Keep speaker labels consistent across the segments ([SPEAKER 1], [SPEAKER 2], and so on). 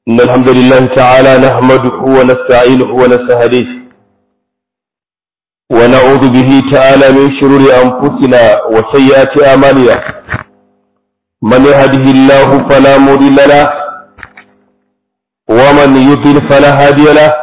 [SPEAKER 1] إن الحمد لله تعالى نحمده ونستعينه ونستهديه ونعوذ به تعالى من شرور أنفسنا وسيئات أعمالنا من يهده الله فلا مضل له ومن يضلل فلا هادي له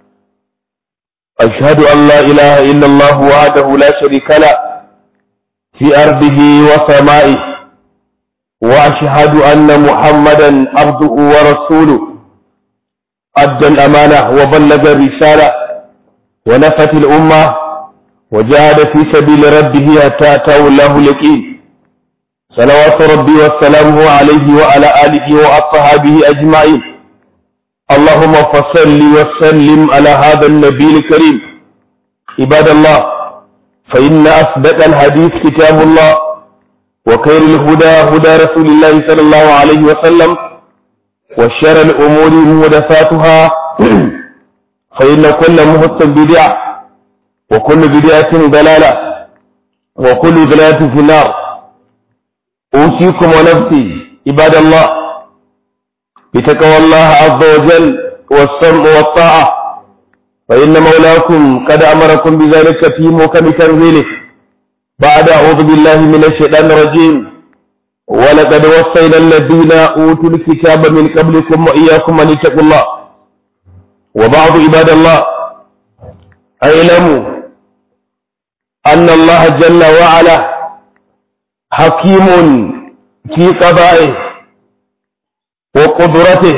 [SPEAKER 1] أشهد أن لا إله إلا الله وحده لا شريك له في أرضه وسمائه وأشهد أن محمدا عبده ورسوله أدى الأمانة وبلغ الرسالة ونفت الأمة وجاهد في سبيل ربه حتى أتاه الله اليقين صلوات ربي وسلامه عليه وعلى آله وأصحابه أجمعين اللهم فصل وسلم على هذا النبي الكريم عباد الله فإن أصدق الحديث كتاب الله وخير الهدى هدى رسول الله صلى الله عليه وسلم وشر الأمور محدثاتها فإن كل محدث بدعة وكل بدعة ضلالة وكل ضلالة في النار أوصيكم ونفسي عباد الله بتقوى الله عز وجل والسمع والطاعة فإن مولاكم قد أمركم بذلك في محكم تنزيله بعد أعوذ بالله من الشيطان الرجيم ولقد وصينا الذين أوتوا الكتاب من قبلكم وإياكم أن اتقوا الله وبعض عباد الله اعلموا أن الله جل وعلا حكيم في قضائه وقدرته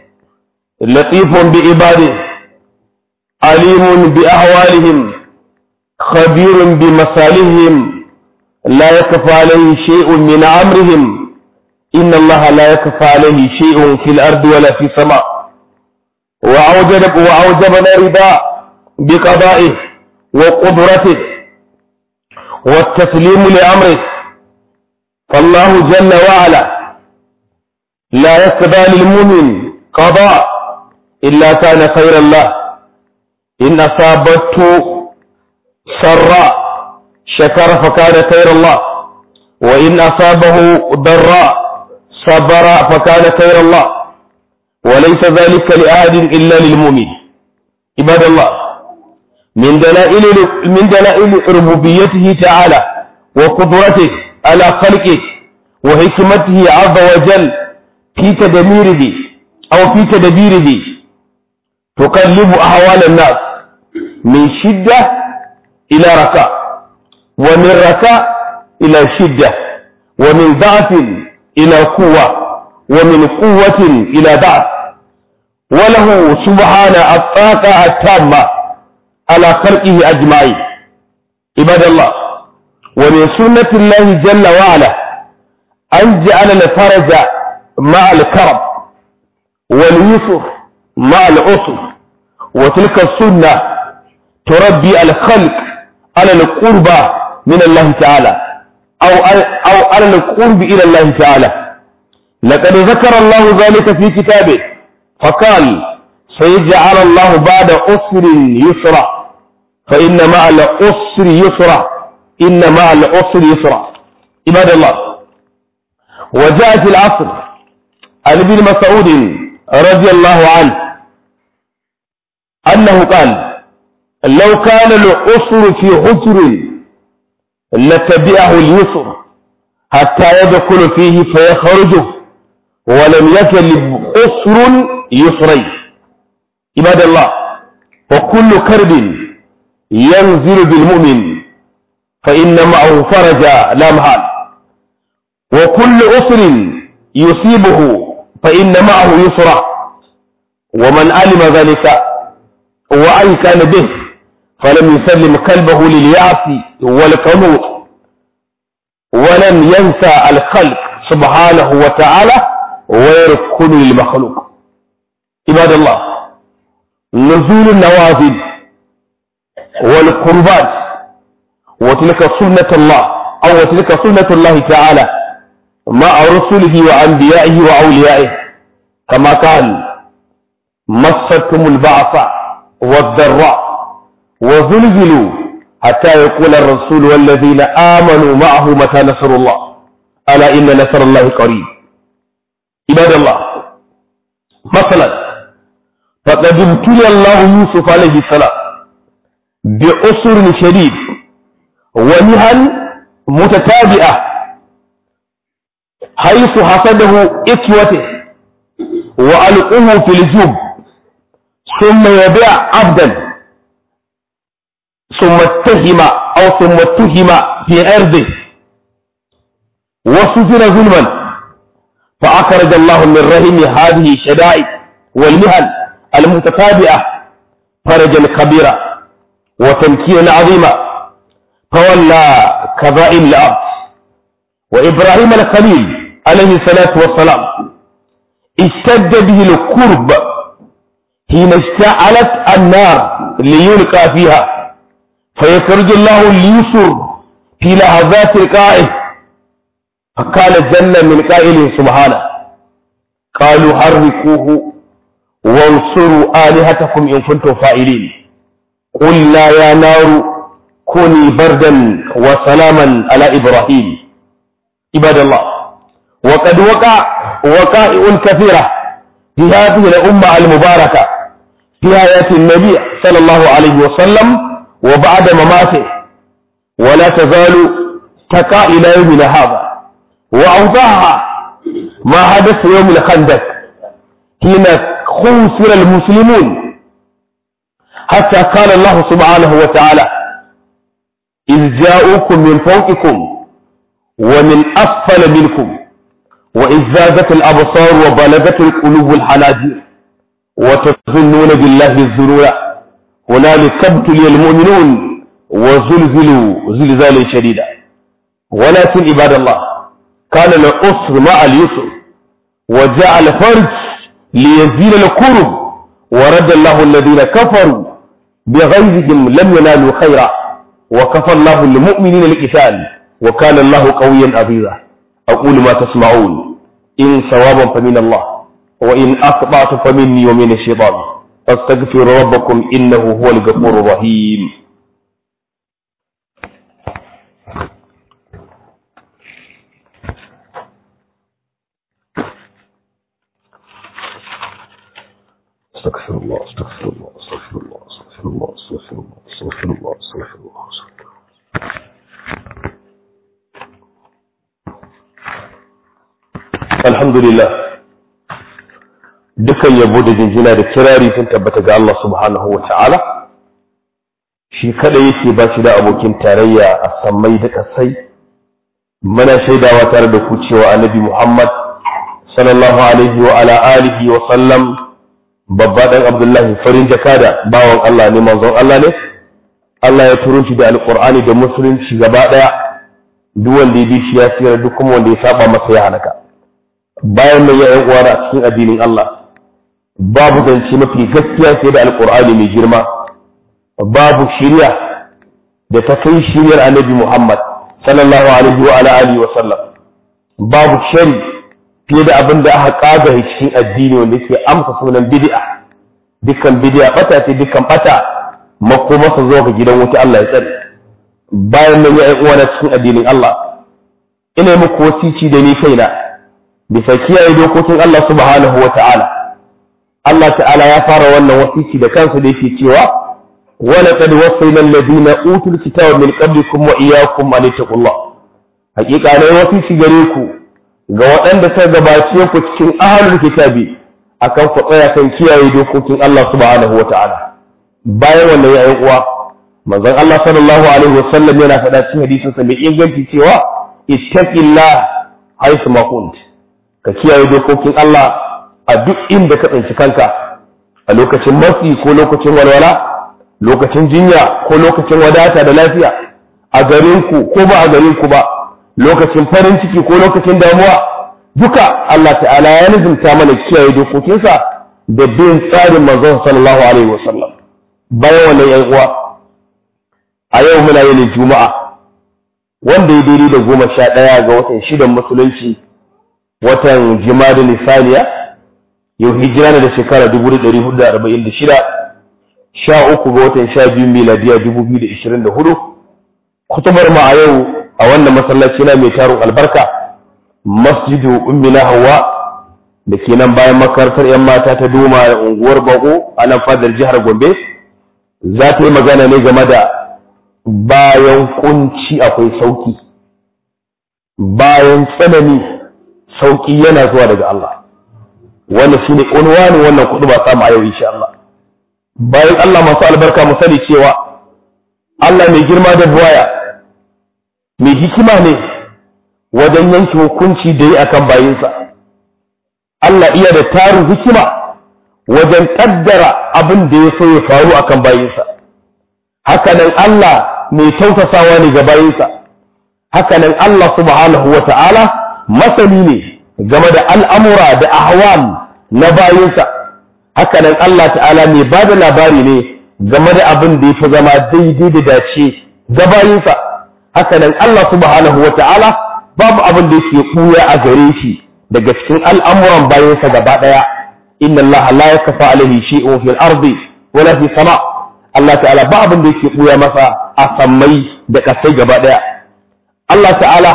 [SPEAKER 1] لطيف بعباده عليم بأحوالهم خبير بمصالحهم لا يكفى عليه شيء من أمرهم إن الله لا يكفى عليه شيء في الأرض ولا في السماء وأوجب وأوجبنا رضا بقضائه وقدرته والتسليم لأمره فالله جل وعلا لا يقضى للمؤمن قضاء إلا كان خير الله إن أصابته سراء شكر فكان خير الله وإن أصابه ضراء صبر فكان خير الله وليس ذلك لأحد إلا للمؤمن عباد الله من دلائل من دلائل ربوبيته تعالى وقدرته على خلقه وحكمته عز وجل في تدميره أو في تدبيره تقلب أحوال الناس من شدة إلى رخاء ومن رخاء إلى شدة ومن ضعف إلى قوة ومن قوة إلى ضعف وله سبحانه الطاقة التامة على خلقه أجمعين عباد الله ومن سنة الله جل وعلا أن جعل الفرج مع الكرب واليسر مع العسر وتلك السنة تربي الخلق على القربى من الله تعالى أو أو على القرب إلى الله تعالى لقد ذكر الله ذلك في كتابه فقال سيجعل الله بعد أسر يسرا فإن مع الأسر يسرا إن مع الأسر يسرا عباد الله وجاء في العصر عن ابن مسعود رضي الله عنه أنه قال لو كان الأسر في حجر لتبعه اليسر حتى يدخل فيه فيخرجه ولم يكن أسر يسرين عباد الله وكل كرب ينزل بالمؤمن فإن معه فرجا لا محال وكل أسر يصيبه فإن معه يسرا ومن علم ذلك وأي كان به فلم يسلم قلبه لليأس والقنوط ولم ينسى الخلق سبحانه وتعالى ويركن للمخلوق عباد الله نزول النوازل والقربات وتلك سنة الله أو وتلك سنة الله تعالى مع رسله وأنبيائه وأوليائه كما قال مستهم البعث والضراء وزلزلوا حتى يقول الرسول والذين آمنوا معه متى نصر الله ألا إن نصر الله قريب عباد الله مثلا فقد ابتلي الله يوسف عليه السلام بعسر شديد ومهن متتابعة حيث حسده إخوته وألقوه في الجب ثم يبيع عبدا ثم اتهم أو ثم اتهم في عرضه وسجن ظلما فأخرج الله من رحم هذه الشدائد والمهن المتتابعة فرجا كبيرا وتمكينا عظيما فولى كبائر الأرض وإبراهيم الخليل عليه الصلاة والسلام اشتد به الكرب حين اشتعلت النار ليلقى فيها فيخرج الله ليسر في لحظات لقائه فقال جل من قائل سبحانه قالوا حركوه وانصروا آلهتكم إن كنتم فاعلين قلنا يا نار كوني بردا وسلاما على إبراهيم عباد الله وقد وقع وقائع كثيرة في هذه الأمة المباركة في حياة النبي صلى الله عليه وسلم وبعد مماته ولا تزال تقع إلى يومنا هذا وأوضاعها ما حدث يوم الخندق حين خسر المسلمون حتى قال الله سبحانه وتعالى إذ جاءوكم من فوقكم ومن أسفل منكم وإذ زادت الأبصار وبلغت القلوب الحناجر وتظنون بالله الظنون هنالك ابتلي المؤمنون وزلزلوا زلزالا شديدا ولكن عباد الله كان العسر مع اليسر وجاء الفرج ليزيل الكرب ورد الله الذين كفروا بغيظهم لم ينالوا خيرا وكفى الله المؤمنين القتال وكان الله قويا عزيزا أقول ما تسمعون إن صوابا فمن الله وإن أخطأت فمني ومن الشيطان فاستغفروا ربكم إنه هو الغفور الرحيم استغفر الله استغفر الله استغفر الله استغفر الله استغفر الله استغفر الله استغفر الله استغفر الله alhamdulillah dukan yabo da jinjina da kirari sun tabbata ga Allah subhanahu wa ta'ala shi kada yake ba shi da abokin tarayya a sammai da kasai mana shaidawa tare da ku cewa annabi Muhammad sallallahu alaihi wa ala alihi wa sallam babba dan Abdullahi farin jakada bawan Allah ne manzon Allah ne Allah ya turo shi da alqur'ani da musulunci gaba daya duk wanda ya bi shi ya tsira duk kuma wanda ya saba masa ya halaka bayan nan ya uwa a cikin addinin Allah babu zance mafi gaskiya sai da alkur'ani mai girma babu shirya da ta kai shiryar annabi Muhammad sallallahu alaihi wa ala alihi wa sallam babu shari fiye da abin da aka kaga cikin addini wanda ke amsa sunan bid'a dukkan bid'a bata ce dukkan bata makomasa zuwa ga gidan wuta Allah ya tsare bayan nan ya uwa na cikin addinin Allah ina muku wasici da ni kaina bisa kiyaye dokokin Allah subhanahu wa ta'ala Allah ta'ala ya fara wannan wasiki da kansa da yake cewa wala qad wasayna alladhina utul kitaba min qablikum wa iyyakum an taqullah hakika ne wasiki gare ku ga waɗanda suka gabace ku cikin ahlul kitabi akan ku tsaya kan kiyaye dokokin Allah subhanahu wa ta'ala bayan wannan ya uwa manzon Allah sallallahu alaihi wasallam yana faɗa cikin hadisin sa mai inganci cewa ittaqillah haythu ma kunt ka kiyaye dokokin Allah a duk inda ka tsinci kanka a lokacin matsi ko lokacin walwala lokacin jinya ko lokacin wadata da lafiya a garinku ko ba a garinku ba lokacin farin ciki ko lokacin damuwa duka Allah ta'ala ya nizumta mana kiyaye dokokinsa da bin tsarin manzon sallallahu alaihi wasallam bayan wannan yan uwa a yau muna yin juma'a wanda ya daidai da goma sha ɗaya ga watan shidan musulunci watan jimada nisaniya yau hijira na da shekara 1446 sha uku ga watan sha biyu miladiya 2024 kutubar ma a yau a wannan masallaci na mai tarin albarka masjidu ummina hawa da ke nan bayan makarantar 'yan mata ta doma da unguwar bago a nan fadar jihar gombe za ta yi magana ne game da bayan kunci akwai sauki bayan tsanani sauki yana zuwa daga Allah wannan shine unwanin wannan kudu ba samu a yau insha Allah bayan Allah masu albarka mu sani cewa Allah mai girma da buwaya mai hikima ne wajen yanke hukunci da yi akan bayinsa Allah iya da tarin hikima wajen kaddara abin da ya so ya faru akan bayinsa hakanan Allah mai tausasawa ne ga bayinsa hakanan Allah subhanahu wa ta'ala masani ne game da al'amura da ahwal na bayinsa hakanan Allah ta'ala mai ba da labari ne game da abin da ya fi zama daidai da dace ga bayinsa hakanan Allah subhanahu wa ta'ala babu abin da yake ɓuya a gare shi daga cikin al'amuran bayansa gaba ɗaya inna Allah la yakfa alaihi shay'un fil ardi wala fi sama Allah ta'ala ba abin da yake ɓuya masa a sammai da ƙasai gaba ɗaya Allah ta'ala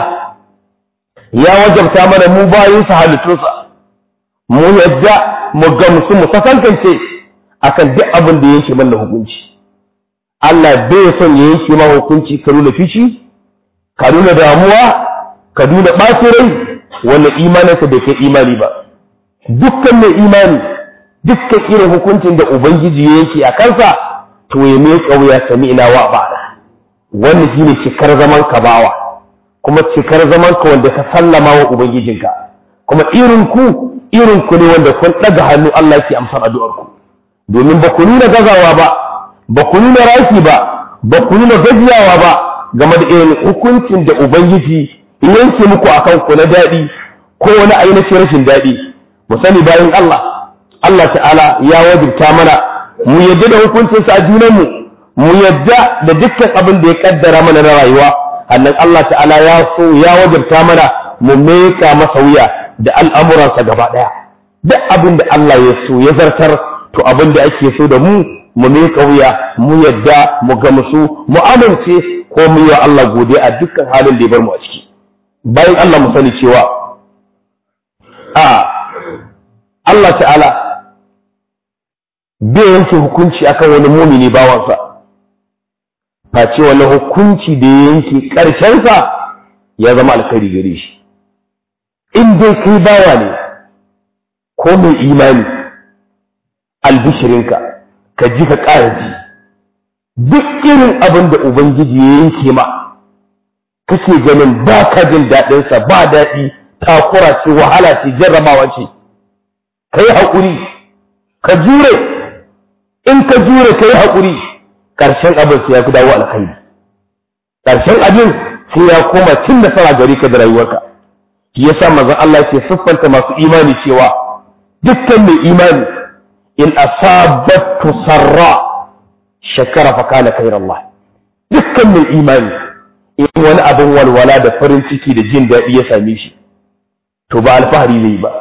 [SPEAKER 1] ya wajabta mana mu bayinsa halittunsa mu yadda mu gamsu mu sakankance akan duk abin da yake mana hukunci Allah bai son ya yanke ma hukunci ka nuna fici ka nuna damuwa ka nuna ɓacin rai wanda imaninsa bai kai imani ba dukkan mai imani dukkan irin hukuncin da ubangiji ya yanke a kansa to ya mai kauya sami ina wa ba'da wannan shine cikar zaman ka bawa kuma cikar zaman ka wanda ka sallama wa ubangijinka kuma irin ku irin ku ne wanda kun daga hannu Allah yake amsar addu'ar ku domin ba ku nuna gazawa ba ba ku nuna raki ba ba ku nuna gajiyawa ba game da irin hukuncin da ubangiji yanke muku akan ku na daɗi ko wani ainihin rashin daɗi mu sani bayan Allah Allah ta'ala ya wajibta mana mu yadda da hukuncinsa a junanmu mu yadda da dukkan abin da ya kaddara mana na rayuwa annan Allah ta'ala ya so ya wajibta mana mu meka masa wuya da al'amuransa gaba ɗaya duk abin da Allah ya so ya zartar to abin da ake so da mu mu meka wuya mu yadda mu gamsu mu amince ko mu yi wa Allah godiya a dukkan halin da ya bar mu a ciki bayan Allah mu sani cewa a Allah ta'ala bai yanke hukunci akan wani mumini bawansa face wani hukunci da ya yanke ƙarshensa ya zama alkhairi gare shi in dai kai bawa ne ko mai imani albishirinka ka ji ka ƙara ji duk irin abin da ubangiji ya yanke ma kake ganin ba ka jin daɗinsa ba daɗi takura ce wahala ce jarrabawa ce ka yi haƙuri ka jure in ka jure ka yi haƙuri ƙarshen abin sai ya fi dawo alkhairi ƙarshen abin sai ya koma cin nasara gari ka da rayuwarka shi yasa manzon Allah ke siffanta masu imani cewa dukkan mai imani in asabatu sarra shakara fa kana khairallah dukkan mai imani in wani abin walwala da farin ciki da jin daɗi ya same shi to ba alfahari zai ba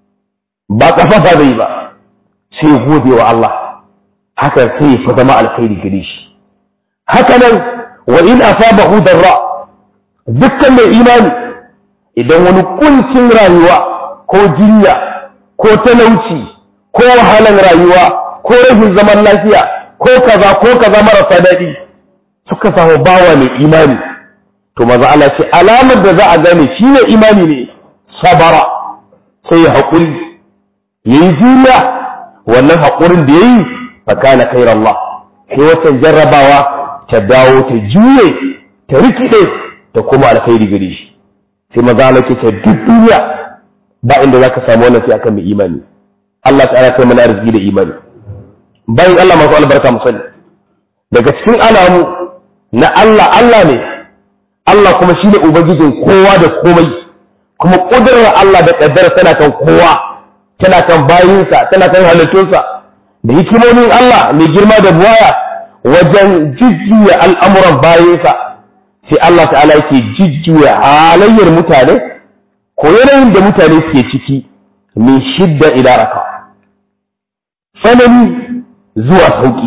[SPEAKER 1] ba kafafa zai ba sai gode wa Allah haka sai ya zama alkhairi gare shi haka nan wa in asabahu darra dukkan mai imani idan wani kuncin rayuwa ko jinya ko talauci ko wahalan rayuwa ko rashin zaman lafiya ko kaza ko kaza marasa daɗi suka samu bawa mai imani to maza Allah ce alamar da za a gane shi ne imani ne sabara sai ya haƙuri ya yi juriya wannan haƙurin da ya yi fakana kai Allah sai watan jarrabawa ta dawo ta juye ta rikide ta kuma alkhairi gare shi sai maza Allah ce duk duniya ba inda za ka samu wannan sai akan mai imani Allah ta'ala kai mana arziki da imani bayan Allah masu albarka mu sani daga cikin alamu na Allah Allah ne Allah kuma shi ne ubangijin kowa da komai kuma ƙudurar Allah da ƙaddara tana kan kowa tana kan bayinsa tana kan halittunsa da hikimomin Allah mai girma da buwaya wajen jujjuya al'amuran bayinsa sai Allah ta'ala yake jujjuya halayyar mutane ko yanayin da mutane suke ciki min shidda ila raka tsanani zuwa sauƙi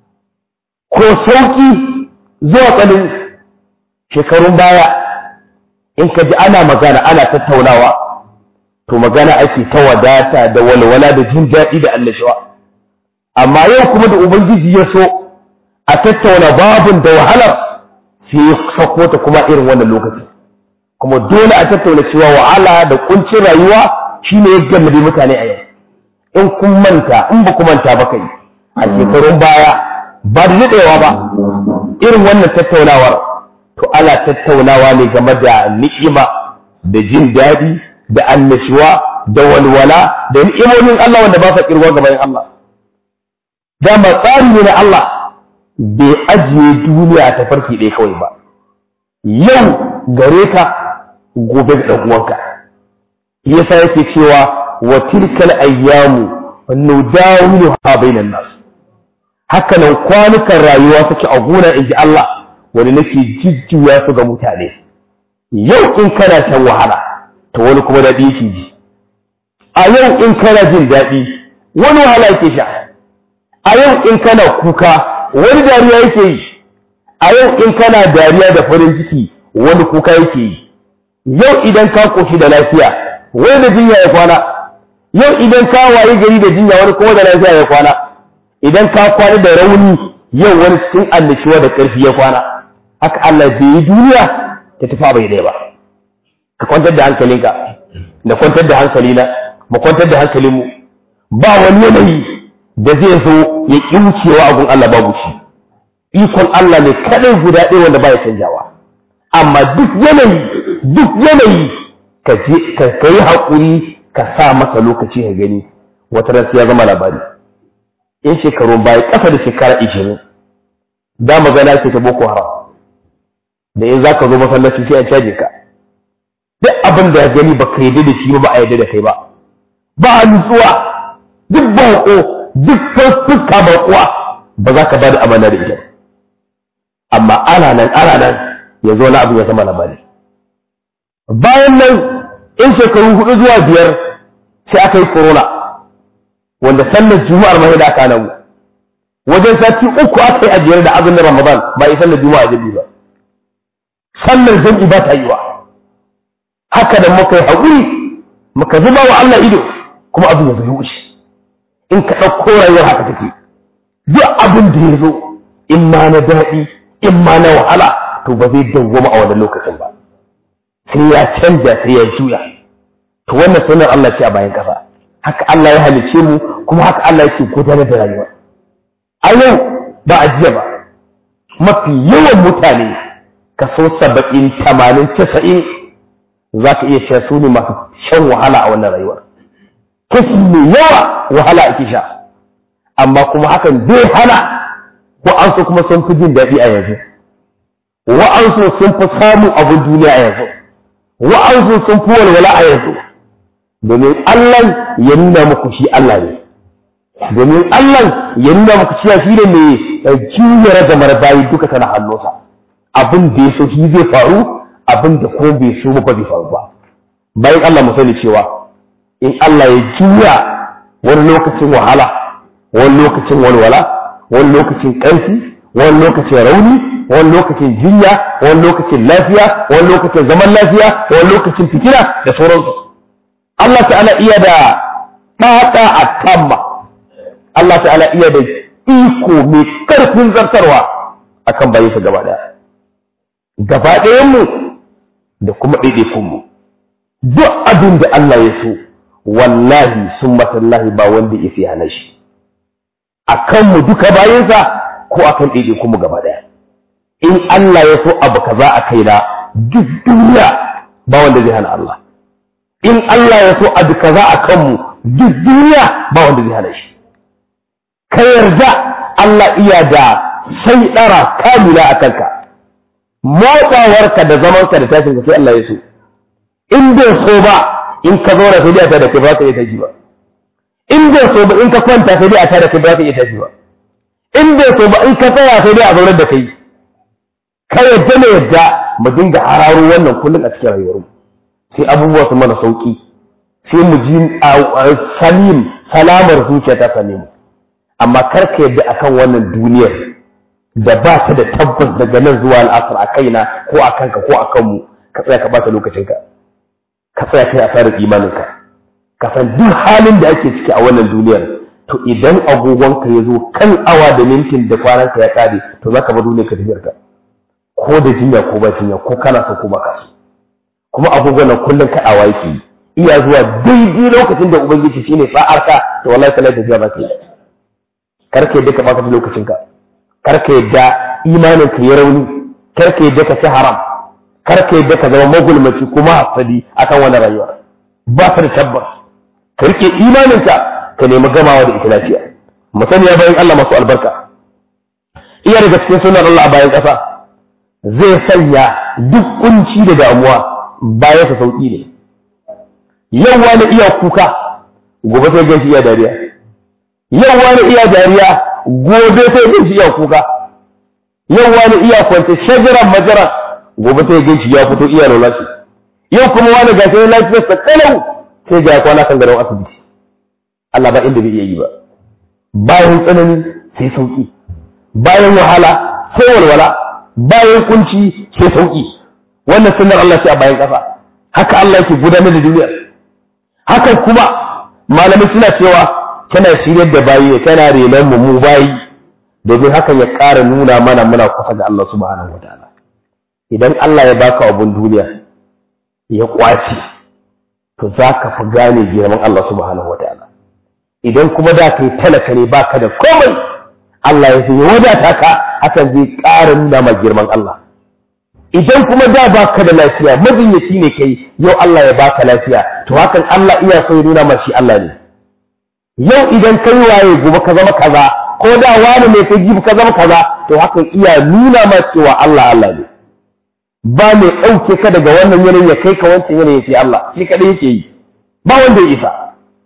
[SPEAKER 1] ko sauƙi zuwa tsanani shekarun baya in ka ji ana magana ana tattaunawa to magana ake ta wadata da walwala da jin daɗi da annashuwa amma yau kuma da ubangiji ya so a tattauna babun da wahalar sai ya sako ta kuma irin wannan lokaci kuma dole a tattauna cewa wahala da kuncin rayuwa shine ya gallabe mutane a yau in kun manta in ba ku manta ba kai a shekarun baya ba da daɗewa ba irin wannan tattaunawar to ana tattaunawa ne game da ni'ima da jin daɗi da annashuwa da walwala da ni'imomin Allah wanda ba sa kirwa gaban Allah dama tsari ne na Allah bai ajiye duniya ta farki ɗaya kawai ba yau gare ka gobe ga ɗan uwanka yasa yake cewa wa tilkal ayyamu nudawiluha bainan nas haka nan kwanukan rayuwa suke a gona inji Allah wani nake jijjuya su ga mutane yau in kana shan wahala to wani kuma daɗi yake ji a yau in kana jin daɗi wani wahala yake sha a yau in kana kuka wani dariya yake yi a yau in kana dariya da farin ciki wani kuka yake yi yau idan ka koshi da lafiya wani da jinya ya kwana yau idan ka waye gari da jinya wani kuma da lafiya ya kwana idan ka kwana da rauni yau wani cikin annashuwa da ƙarfi ya kwana haka Allah bai yi duniya ta tafi bai ɗaya ba ka kwantar da hankalinka da kwantar da hankalina mu kwantar da hankalinmu ba wani yanayi da zai zo ya ƙi wucewa a gun Allah babu shi ikon Allah ne kaɗai guda ɗaya wanda ba ya canjawa amma duk yanayi duk yanayi ka yi haƙuri ka sa masa lokaci ka gani wata ran ya zama labari in shekaru baya ƙasa da shekara ishirin da magana ce ta boko haram da in za ka zo masallaci sai a caje ka duk abin da ya gani ba ka yarda da shi ba a yarda da kai ba ba a nutsuwa duk baƙo duk fuska baƙuwa ba za ka ba da amana da ita amma ana nan ana nan ya zo na abu ya zama labari bayan nan in shekaru hudu zuwa biyar sai aka yi corona wanda sallar juma'ar mai da aka nan wajen sati uku aka yi ajiyar da azumin ramadan ba yi sallar juma'a jabi ba sallar jam'i ba ta yi wa haka da muka yi haƙuri muka zuba wa Allah ido kuma abin ya zo wuce in ka ɗauko rayuwar haka take duk abin da ya zo in ma na daɗi in ma na wahala to ba zai dawwama a wannan lokacin ba sai ya canja sai ya juya to wannan sunan Allah ce a bayan kasa haka Allah ya halice mu kuma haka Allah yake gudanar da rayuwa a yau ba a jiya ba mafi yawan mutane kaso saba'in tamanin casa'in za ka iya sha su ne masu shan wahala a wannan rayuwar kashi mai yawa wahala ake sha amma kuma hakan bai hana wa'ansu kuma sun fi jin daɗi a yanzu wa'ansu sun fi samun abin duniya a yanzu wa'ansu sun fi walwala a yanzu domin Allah ya nuna muku shi Allah ne domin Allah ya nuna muku cewa shi ne mai juyar da bayi duka tana hannunsa abin da ya so shi zai faru abin da ko bai so ba bai faru ba bayan Allah mu sani cewa in Allah ya juya wani lokacin wahala wani lokacin walwala wani lokacin ƙarfi wani lokacin rauni wani lokacin jinya wani lokacin lafiya wani lokacin zaman lafiya wani lokacin fitina da sauransu Allah ta'ala iya da ɗaɗa a tamma Allah ta'ala iya da iko mai ƙarfin zartarwa akan bayansa gaba ɗaya gaba ɗayanmu da kuma ɗaiɗaikunmu duk abin da Allah ya so wallahi sun matallahi ba wanda ya fi hana shi a kanmu duka bayansa ko a kan ɗaiɗaikunmu gaba ɗaya in Allah ya so abu kaza a kaina duk duniya ba wanda zai hana Allah in Allah ya so abu kaza a kanmu duk duniya ba wanda zai hana shi ka yarda Allah iya da sai ɗara kamila a kanka motsawarka da zamanka da tashin sai Allah ya so in bai so ba in ka zauna sai dai a tada kai ba ka iya tashi ba in bai so ba in ka kwanta sai dai a tada kai ba ka iya tashi ba in bai so ba in ka tsaya sai dai a zaunar da kai ka yadda na yadda mu dinga hararo wannan kullum a cikin rayuwarmu sai abubuwa su mana sauki sai mu ji salim salamar zuciya ta same mu amma kar ka yadda akan wannan duniyar da ba ta da tabbas daga nan zuwa al'asar a kaina ko a kanka ko a kanmu ka tsaya ka bata lokacinka ka tsaya kai asarar imaninka ka san duk halin da ake ciki a wannan duniyar to idan agogonka ya zo kan awa da mintin da kwananka ya kare to za ka bar duniyar ka tafiyar ka ko da jinya ko ba jinya ko kana so ko ba ka so kuma agogon nan kullum ka awa yake iya zuwa daidai lokacin da ubangiji shine sa'ar ka to wallahi kana tafiya ba ka yi kar ka yadda ka baka lokacin ka kar ka yadda imanin ka ya rauni kar ka yadda ka ci haram kar ka yadda ka zama magulmaci kuma hasadi akan wannan rayuwa ba ka da tabbas ka rike imaninka ka nemi gamawa da ita lafiya mutum ya bayan Allah masu albarka iya daga cikin sunan Allah a bayan ƙasa zai sanya duk kunci da damuwa bayan sa sauki ne yau wani iya kuka gobe sai gan shi iya dariya yau wani iya dariya gobe sai gan shi iya kuka yau wani iya kwance shajaran majara gobe sai gan shi ya fito iya lalace yau kuma wani gashi lafiyarsa kalau sai ga kwana kan garin asibiti Allah ba inda bai iya yi ba bayan tsanani sai sauki bayan wahala sai walwala bayan kunci sai sauki wannan sunnar Allah ce a bayan kasa haka Allah yake gudanar da duniya haka kuma malamai suna cewa tana shiryar da bayi tana renon mu mu bayi domin hakan ya ƙara nuna mana muna kusa ga Allah subhanahu wataala idan Allah ya baka abun duniya ya kwace to za ka fi gane girman Allah subhanahu wataala idan kuma da kai talaka ne baka da komai Allah ya sai wadata ka hakan zai ƙara nuna ma girman Allah idan kuma da baka da lafiya majinyaci ne kai yau Allah ya baka lafiya to hakan Allah iya so ya nuna ma shi Allah ne yau idan kai waye gobe ka zama kaza ko da wani ne kai jibi ka zama kaza to hakan iya nuna ma cewa Allah Allah ne ba mai ɗauke ka daga wannan yanayin ya kai ka wancan yanayin sai Allah shi kaɗai yake yi ba wanda ya isa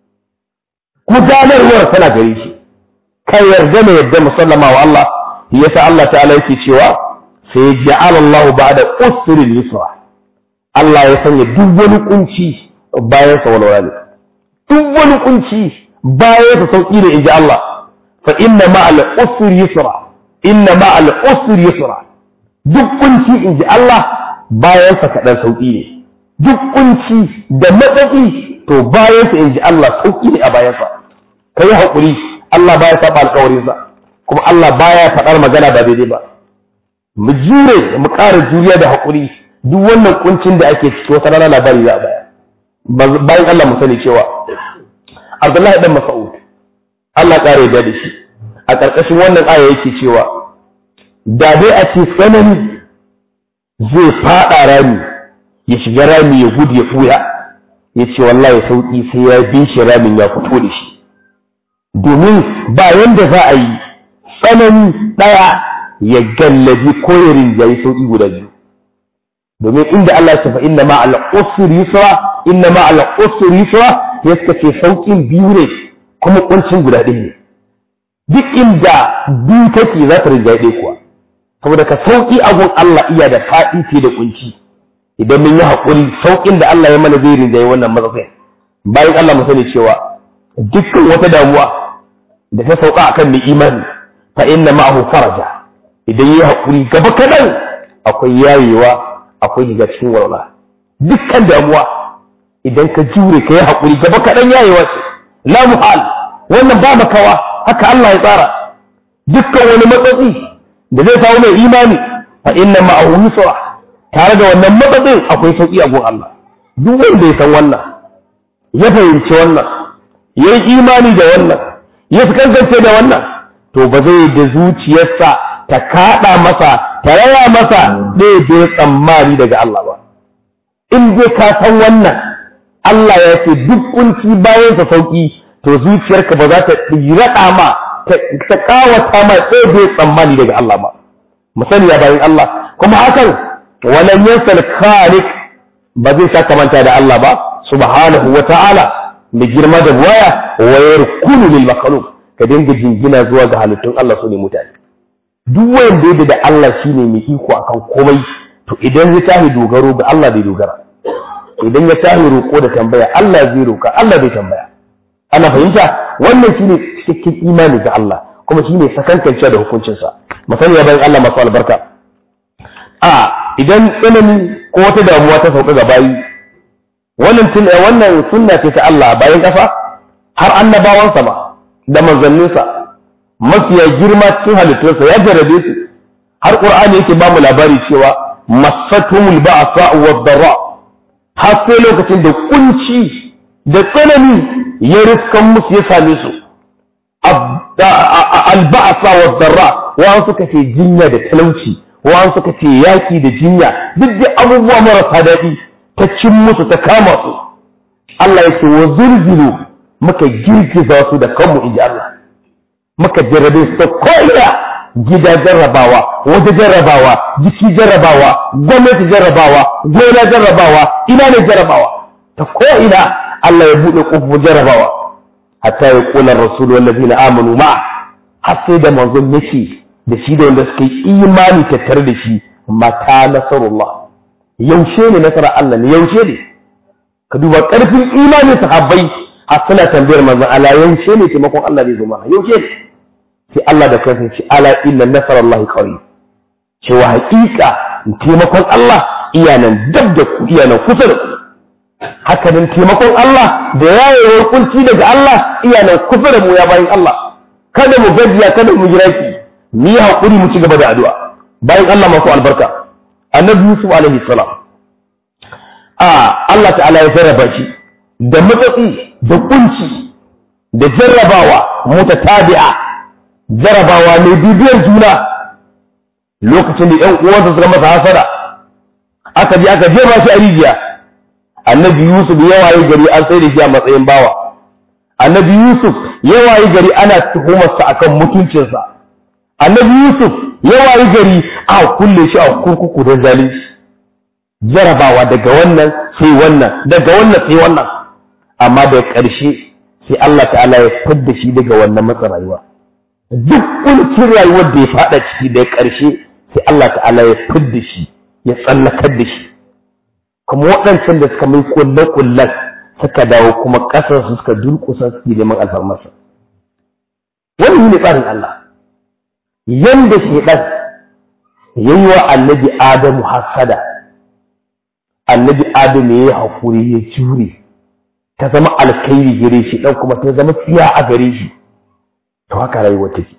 [SPEAKER 1] gudanarwar tana gare shi ka yarda na yadda musallama wa Allah yasa Allah ta'ala yake cewa sai ja'ala Allah ba'da usri yusra Allah ya sanya duk wani kunci bayan sa walwala ne duk wani kunci bayan sa sauki ne inji Allah fa inna ma'al usri yusra inna ma'al usri yusra duk kunci inji Allah bayan sa kadan sauki ne duk kunci da matsatsi to bayan sa inji Allah sauki ne a bayan sa ka yi haƙuri Allah baya saba alƙawarinsa kuma Allah baya faɗar magana ba daidai ba mu jure mu ƙara juriya da haƙuri duk wannan kuncin da ake ciki wata rana labari za a baya bayan Allah mu sani cewa Abdullahi dan Mas'ud Allah ƙara yarda da shi a ƙarƙashin wannan aya yake cewa da dai a ce tsanani zai faɗa rami ya shiga rami ya gudu ya fuya ya ce wallahi sauƙi sai ya bin shi ramin ya fito da shi domin ba yanda za a yi tsanani ɗaya ya gallabi ko ya rinjayi sauƙi guda biyu domin inda Allah ya fa inna ma al usri yusra inna ma al usri yusra ya suka ce sauƙin biyu ne kuma kuncin guda ɗaya ne duk inda biyu take za ta rinjayi ɗaya kuwa saboda ka sauƙi abun Allah iya da faɗi fiye da kunci idan mun yi haƙuri sauƙin da Allah ya mana zai rinjayi wannan matsatsin bayan Allah mu sani cewa dukkan wata damuwa da ta sauka akan mai imani fa inna ma'ahu faraja idan yi hakuri gaba kadan akwai yayewa akwai shiga cikin walwala dukkan damuwa idan ka jure ka yi hakuri gaba kadan yayewa ce la muhal wannan ba makawa haka Allah ya tsara dukkan wani matsatsi da zai samu mai imani fa inna ma'ahu yusra tare da wannan matsatsin akwai sauki a gun Allah duk wanda ya san wannan ya fahimci wannan ya yi imani da wannan ya fi kankance da wannan to ba zai da zuciyarsa ta kaɗa masa ta raya masa ɗaya da ya tsammani daga Allah ba in dai ka san wannan Allah ya ce duk kunci bayan sa sauki to zuciyarka ba za ta raɗa ma ta kawata ma ɗaya da ya tsammani daga Allah ba musali ya bayan Allah kuma hakan walan yansal khaliq ba zai saka manta da Allah ba subhanahu wa ta'ala da girma da waya wayar kunu lil makhluq ka dinga jingina zuwa ga halittun Allah su ne mutane duk wanda yadda da Allah shine mai iko akan komai to idan ya tahi dogaro ga Allah bai dogara idan ya tahi roƙo da tambaya Allah zai roƙa Allah bai tambaya ana fahimta wannan shine cikakken imani ga Allah kuma shine sakankancewa da hukuncinsa misali ya bayan Allah masu albarka a idan tsanani ko wata damuwa ta sauka ga bayi wannan tun wannan sunna ce ta Allah bayan kafa har annabawansa ba da manzanninsa mafiya girma cikin halittunsa ya jarrabe su har qur'ani yake ba mu labari cewa masatumul ba'sa wa dharra har sai lokacin da kunci da tsanani ya riskan musu ya same su alba'asa wa dharra wa suka ce jinya da talauci wa suka ce yaki da jinya duk da abubuwa marasa daɗi ta cin musu ta kama su Allah ya ce wa zulzilu muka girgiza su da kanmu inji Allah muka jarrabe su ta ko'ina gida jarrabawa wata jarrabawa jiki jarrabawa gwamnati jarrabawa gona jarrabawa ina ne jarrabawa ta ko'ina Allah ya buɗe ƙofofin jarrabawa hatta ya ƙular rasulu wallazi na amanu ma har sai da manzon yake da shi da wanda suka yi imani tattare da shi mata nasarullah yaushe ne nasarar Allah ne yaushe ne ka duba ƙarfin imanin sahabbai har suna tambayar manzon Allah yaushe ne taimakon Allah zai zo mana yaushe ne sai Allah da kansa ce ala inna nasarallahi qarib cewa haƙiƙa taimakon Allah iyanan dab da ku iyanan kusa da ku haka nan taimakon Allah da yayewar kunci daga Allah iyanan kusa da mu ya bayin Allah kada mu gajiya kada mu jira ki mu yi haƙuri mu ci gaba da addu'a bayan Allah masu albarka annabi Yusuf alaihi salam a Allah ta'ala ya jarraba shi da matsatsi da kunci da jarrabawa mutatabi'a jarrabawa mai bibiyar juna lokacin da ƴan uwansa suka masa hasara aka je aka jefa shi a rijiya annabi Yusuf ya waye gari an sai da shi a matsayin bawa annabi Yusuf ya waye gari ana tuhumarsa akan mutuncinsa annabi Yusuf ya waye gari a kulle shi a kurkuku don zalunci jarabawa daga wannan sai wannan daga wannan sai wannan amma da ƙarshe sai Allah ta'ala ya fadda shi daga wannan matsa rayuwa duk kuncin rayuwar da ya fada ciki da ƙarshe sai Allah ta'ala ya fadda shi ya tsallakar da shi kuma waɗancan da suka mai kulle-kullen suka dawo kuma ƙasar su suka durƙusa suke neman alfarmarsa wannan ne tsarin Allah yanda shaidan ya yi wa annabi Adamu hasada annabi Adamu ya yi haƙuri ya jure ta zama alkairi gare shi ɗan kuma ta zama tsiya a gare shi to haka rayuwa take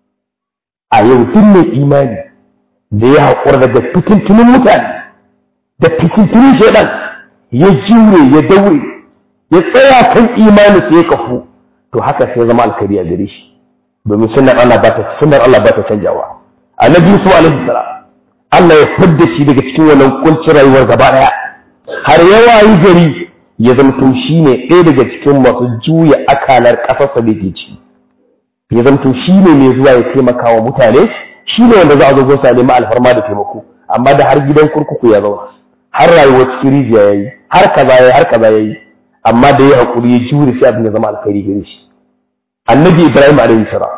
[SPEAKER 1] a yau duk mai imani da ya haƙura daga fitintunin mutane da fitintunin shaidan ya jure ya daure ya tsaya kan imani sai ya kafu to haka sai zama alkhairi a gare shi domin sunnar Allah ba ta sunnar Allah ba ta canjawa annabi Yusuf alaihi salam Allah ya fidda shi daga cikin wannan kuncin rayuwar gaba daya har ya wayi gari ya zamto shine ɗaya daga cikin masu juya akalar ƙasarsa da ke ci ya zamto shine mai zuwa ya taimaka wa mutane shine wanda za a zo gonsa nemi alfarma da taimako amma da har gidan kurkuku ya zauna har rayuwar cikin rijiya yayi har kaza yayi har kaza yayi amma da ya hakuri ya jure sai abin ya zama alkhairi gare shi annabi ibrahim alaihi salam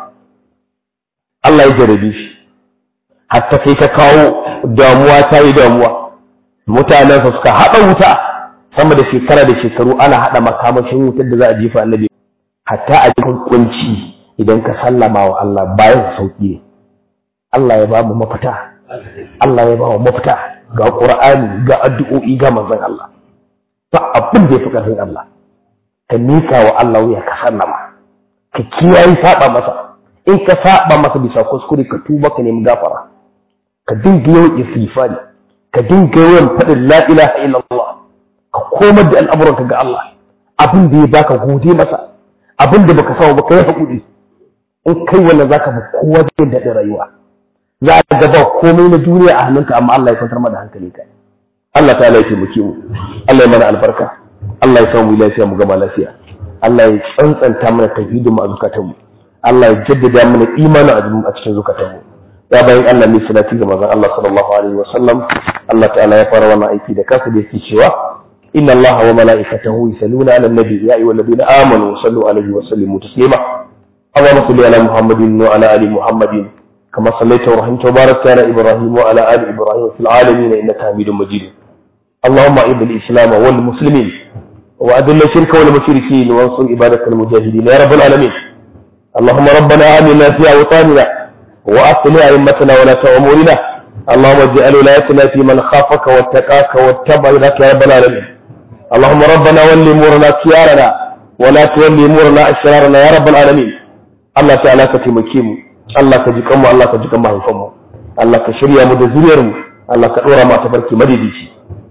[SPEAKER 1] Allah ya jarabe shi hatta kai ka kawo damuwa ta yi damuwa mutanensa suka haɗa wuta sama da shekara da shekaru ana haɗa makamashin wutar da za a jefa annabi hatta a cikin kunci idan ka sallama wa Allah bayan sauki ne Allah ya ba mu mafita Allah ya ba mu mafita ga Qur'ani ga addu'o'i ga manzon Allah ba abin da ya fi ƙarfin Allah ka mika wa Allah wuya ka sallama ka kiyaye saba masa in ka saba masa bisa kuskure ka tuba ka nemi gafara ka dinga yawan istighfari ka dinga yawan faɗin la ilaha illallah ka komar da al'amuranka ga Allah abin da ya baka gode masa abin da baka samu baka yi hakuri in kai wannan zaka fi kowa jin daɗin rayuwa za a ga ba komai na duniya a hannunka amma Allah ya kwantar da hankali ka Allah ta ya taimake mu Allah ya mana albarka Allah ya samu lafiya mu gama lafiya Allah ya tsantsanta mana tauhidin mu a zukatanmu Allah ya jaddada mana imanin a cikin zukatanmu ya bayan Allah ne salati ga manzon Allah sallallahu alaihi wa sallam Allah ta'ala ya fara wannan aiki da kansa da yake cewa inna Allah wa mala'ikatahu yusalluna 'alan nabi ya ayyuhalladhina amanu sallu alaihi wa sallimu taslima Allahumma salli ala Muhammadin wa ala ali Muhammadin كما صليت ورحمت وباركت على ابراهيم وعلى ال ابراهيم في العالمين انك حميد مجيد اللهم اعز الاسلام والمسلمين واذل الشرك والمشركين وانصر عبادك المجاهدين يا رب العالمين اللهم ربنا امنا في اوطاننا واصلح ائمتنا ولاة امورنا اللهم اجعل ولايتنا في من خافك واتقاك واتبع رضاك يا رب العالمين اللهم ربنا ولي امورنا خيارنا ولا تولي امورنا اشرارنا يا رب العالمين الله تعالى كتمكي mu Allah ka ji kanmu Allah ka ji kan mahaifanmu Allah ka shirya mu da zuriyar mu Allah ka dora mu a tabarki madidici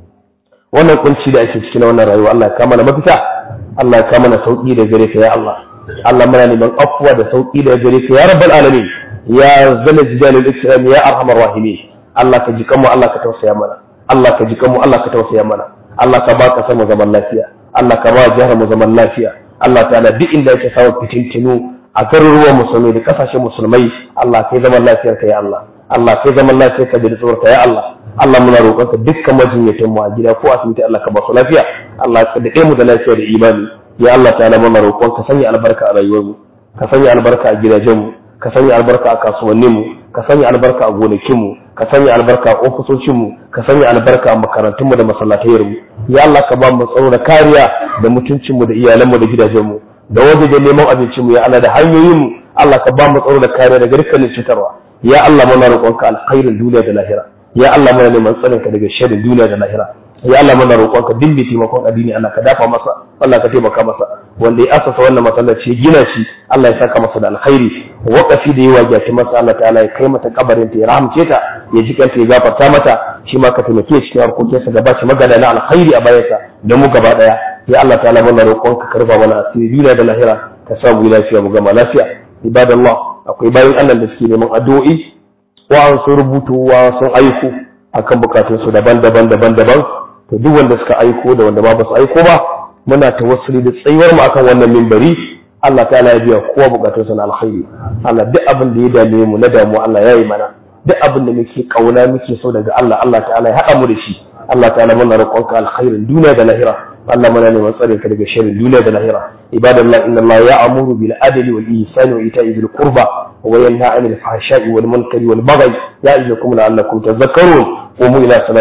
[SPEAKER 1] wannan kunci da ake cikin wannan rayuwa Allah ya kama na mafita Allah ya kama na sauki da gare ka ya Allah Allah muna neman afuwa da sauki da gare ka ya rabbal alamin ya zala jilalul ikram ya arhamar rahimin Allah ka ji kanmu Allah ka tausaya mana Allah ka ji kanmu Allah ka tausaya mana Allah ka ba ka sama zaman lafiya Allah ka ba jihar mu zaman lafiya Allah ta'ala duk inda yake samun fitintinu a garuruwan musulmai da kasashen musulmai Allah kai zaman lafiyar ka ya Allah Allah kai zaman lafiyar ka da tsoron ka ya Allah Allah muna roƙon ka dukkan majinyatan mu a gida ko asibiti Allah ka ba su lafiya Allah ka dade mu da lafiya da imani ya Allah ta'ala muna roƙon ka sanya albarka a rayuwar mu ka sanya albarka a gidajen mu ka sanya albarka a kasuwannin mu ka sanya albarka a gonakin mu ka sanya albarka a ofisocin mu ka sanya albarka a makarantun mu da masallatayar mu ya Allah ka ba mu tsaro da kariya da mutuncin mu da iyalan mu da gidajen mu da wajen neman abincin mu ya Allah da hanyoyin mu Allah ka ba mu tsaro da kariya daga dukkanin cutarwa ya Allah muna roƙonka alkhairin duniya da lahira ya Allah muna neman tsarin ka daga sharrin duniya da lahira ya Allah muna roƙonka dimbe taimakon addini Allah ka dafa masa Allah ka taimaka masa wanda ya asasa wannan masallaci ya gina shi Allah ya saka masa da alkhairi waqafi da yawa ya masa Allah ta'ala ya kai mata kabarin ta ya rahamce ta ya ji kanta ya gafarta mata shi ma ka taimake shi cikin harkokinsa gaba shi magana na alkhairi a bayansa da mu gaba daya ya Allah ta'ala muna roƙonka ka karba mana asiri duniya da lahira ka sa mu lafiya mu gama lafiya ibadallah akwai bayan Allah da suke neman addu'o'i wa sun rubutu wa sun aiko akan bukatun su daban-daban daban-daban to duk wanda suka aiko da wanda ba ba su aiko ba muna tawassuli da tsayuwar mu akan wannan minbari Allah ta'ala ya biya kowa bukatun sa na alkhairi Allah duk abin da ya dame mu na damu Allah ya yi mana duk abin da muke kauna muke so daga Allah Allah ta'ala ya haɗa mu da shi Allah ta'ala muna roƙonka alkhairin duniya da lahira Allah muna neman tsare ka daga sharrin duniya da lahira ibadallah inna Allah ya'muru bil adli wal ihsani wa ita'i bil qurba wa yanha 'anil fahsha'i wal munkari wal baghi ya'idukum la'allakum tadhakkarun qumu ila